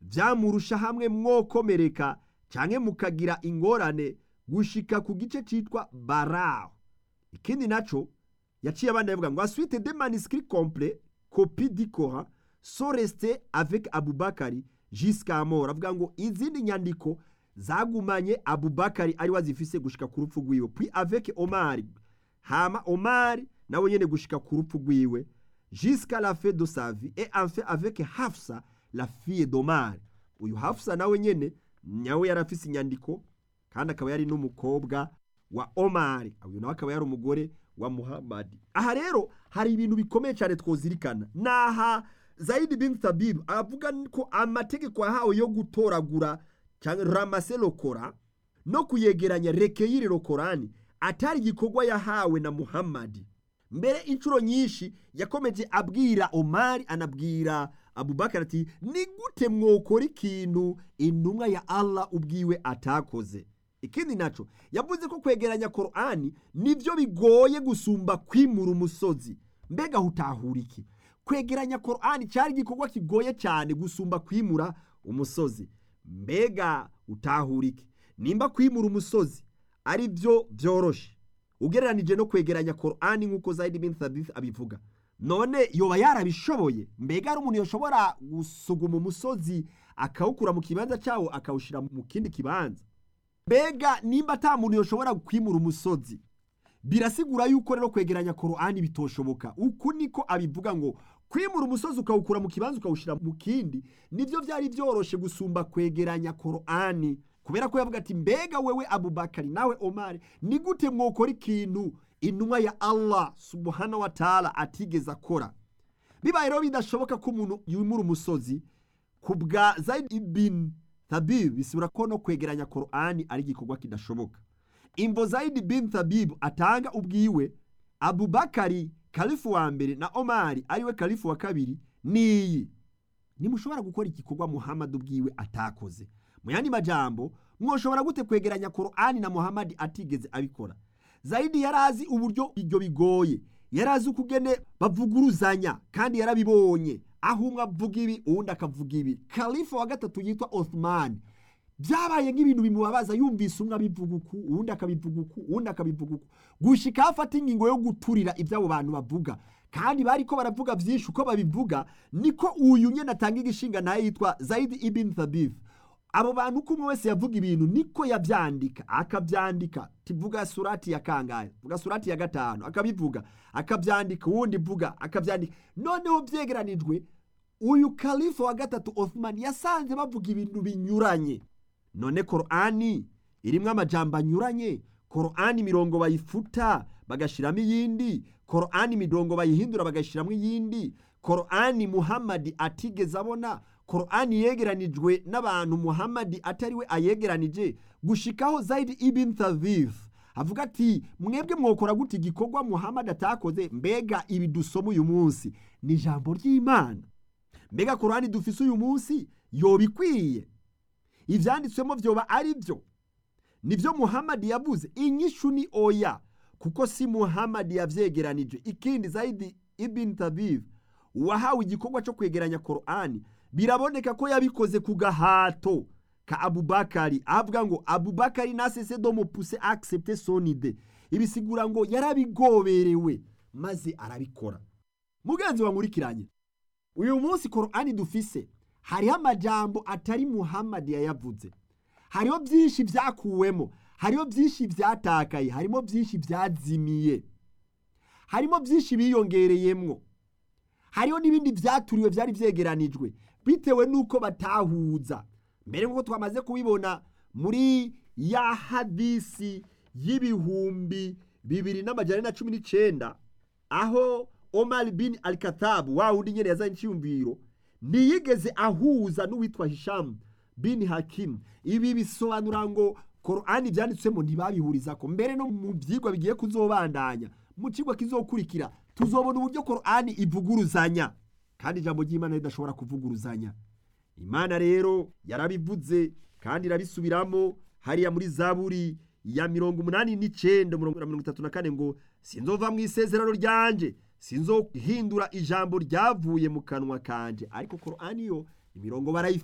vyamurusha hamwe mwokomereka canke mukagira ingorane gushika ku gice citwa baraho ikindi naco yaciye abana yavuga ngo ensuite des manuscrits complets copie du Coran sont restés avec Abubakari jusqu'à mort avuga ngo izindi nyandiko zagumanye Abubakari ari wazifise gushika ku rupfu rwiwe puis avec Omar hama Omar nawe nyene gushika ku rupfu rwiwe jusqu'à la fin de sa vie et enfin avec Hafsa la fille d'Omar uyu Hafsa nawe nyene nyawe yarafise inyandiko kandi akaba yari n'umukobwa wa Omar uyu nawe akaba yari umugore wa Muhammad aha rero hari ibintu bikomeye cyane twozirikana naha Zaid bin Thabib avuga ko amategeko yahawe yo gutoragura cyangwa ramase lokora no kuyegeranya rekeyiri lokorani atari igikorwa yahawe na Muhammad mbere inshuro nyinshi yakomeje abwira Omar anabwira Abubakar ati ni gute mwokora ikintu intumwa ya Allah ubwiwe atakoze ikindi naco yavuze ko kwegeranya Qur'ani nivyo bigoye gusumba kwimura umusozi mbega hutahura iki kwegeranya Qur'ani cyari igikorwa kigoye cyane gusumba kwimura umusozi mbega utahura iki nimba kwimura umusozi ari byo byoroshe ugereranije no kwegeranya Qur'ani nk'uko Zaid bin Thabit abivuga none yoba yarabishoboye mbega ari umuntu yoshobora gusuguma umusozi akawukura mu kibanza cyawo akawushyira mu kindi kibanza mbega nimba ata muntu yoshobora kwimura umusozi birasigura yuko rero kwegeranya Qur'ani bitoshoboka uku niko abivuga ngo kwimura umusozi ukawukura mu kibanza ukawushyira mu kindi nibyo byari byoroshe gusumba kwegeranya Qur'ani kubera ko yavuga ati mbega wewe Abubakari nawe Omar ni gute mwokora ikintu intumwa ya Allah subhanahu wa ta'ala atigeze akora bibaye rero bidashoboka ko umuntu yimura umusozi ku bwa Zaid ibn Thabib bisubira ko no kwegeranya Qur'ani ari igikorwa kidashoboka imvo Zaid bin Thabib atanga ubwiwe Abubakari kalifu wa mbere na Omari ariwe kalifu wa kabiri niyi nimushobora gukora igikorwa Muhammad ubwiwe atakoze mu yandi majambo mwoshobora gute kwegeranya Qur'ani na Muhammad atigeze abikora Zaidi yarazi uburyo ibyo bigoye yarazi ukugene bavuguruzanya kandi yarabibonye aho umwe avuga ibi uwundi akavuga ibi kalifa wa gatatu yitwa Othman byabaye nk'ibintu bimubabaza yumvise umwe abivuga uku uwundi akabivuga uku uwundi akabivuga uku gushika afata ingingo yo guturira ibyo abo bantu bavuga kandi bariko baravuga byinshi uko babivuga niko uyu nyene atanga igishinga naye yitwa Zaid ibn Thabith abo bantu uko umwe wese yavuga ibintu niko yabyandika akabyandika tivuga surati ya kangahe vuga surati ya gatanu akabivuga akabyandika uwundi vuga akabyandika noneho byegeranijwe uyu kalifa wa gatatu Othman yasanze bavuga ibintu binyuranye none Qur'ani irimwo amajambo anyuranye Qur'ani imirongo bayifuta bagashiramo iyindi Qur'ani imirongo bayihindura bagashiramo iyindi Qur'ani Muhammad atigeze abona Qur'ani yegeranijwe n'abantu Muhammad atariwe ayegeranije gushikaho Zaid ibn Thabith avuga ati mwebwe mwokora gute igikorwa Muhammad atakoze mbega ibi dusoma uyu munsi ni ijambo ry'Imana mbega Qur'ani dufise uyu munsi yobikwiye ivyanditswemo vyoba ari byo nivyo Muhammad yavuze inyishu ni oya kuko si Muhammad yavyegeranije ikindi Zaid ibn Thabith wahawe igikorwa cyo kwegeranya Qur'ani biraboneka ko yabikoze ku gahato ka Abubakari avuga ngo Abubakari nasese do mupuse accepter son idée ibisigura ngo yarabigoberewe maze arabikora mugenzi wankurikiranye uyu munsi Qur'ani dufise hariho amajambo atari Muhammad yayavuze hariho byinshi byakuwemo hariho byinshi byatakaye harimo byinshi byazimiye harimo byinshi biyongereyemwo hariho n'ibindi byaturiwe byari byegeranijwe bitewe n'uko batahuza mbere nk'uko twamaze kubibona muri ya hadisi y'ibihumbi bibiri n'amajyana na cumi n'icyenda aho Omar bin al-Khattab wa wundi nyene yazanye icyumviro ntiyigeze ahuza n'uwitwa Hisham bin Hakim ibi bisobanura ngo Qur'ani byanditswemo ntibabihurizako mbere no mu byigwa bigiye kuzobandanya mu kigo kizokurikira tuzobona uburyo Qur'ani ivuguruzanya kandi ijambo ry'Imana ridashobora kuvuguruzanya Imana rero yarabivuze kandi irabisubiramo hariya muri Zaburi ya mirongo umunani n'icenda mirongo itatu na kane ngo sinzova mu isezerano ryanje sinzohindura ijambo ryavuye mu kanwa kanje ariko Qur'ani yo imirongo barayifite